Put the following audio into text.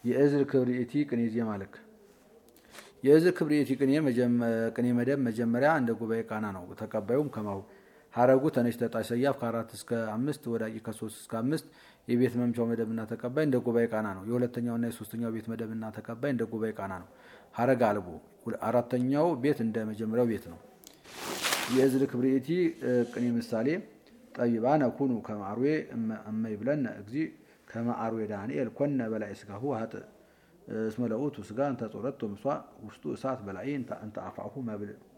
የእዝር ክብርኢቲ ቅኔ ዜማ ልክ የእዝር ክብርኢቲ ቅኔ ቅኔ መደብ መጀመሪያ እንደ ጉባኤ ቃና ነው። ተቀባዩም ከማሁ ሀረጉ ተነሽ ተጣሽ ሰያፍ ከአራት እስከ አምስት ወዳቂ ከሶስት እስከ አምስት የቤት መምቻው መደብና ተቀባይ እንደ ጉባኤ ቃና ነው። የሁለተኛውና የሶስተኛው ቤት መደብና ተቀባይ እንደ ጉባኤ ቃና ነው። ሀረግ አልቦ አራተኛው ቤት እንደ መጀመሪያው ቤት ነው። የእዝር ክብርኢቲ ቅኔ ምሳሌ ጠቢባነ ኩኑ ከማርዌ እመይ ብለነ እግዚ ከማአርዌ ዳንኤል ኮነ በላይ ስጋሁ ሀጥ እስመ ለውእቱ ስጋ እንተ ጾረቶ ምሷ ውስጡ እሳት በላይ እንተ አፋሁ መብል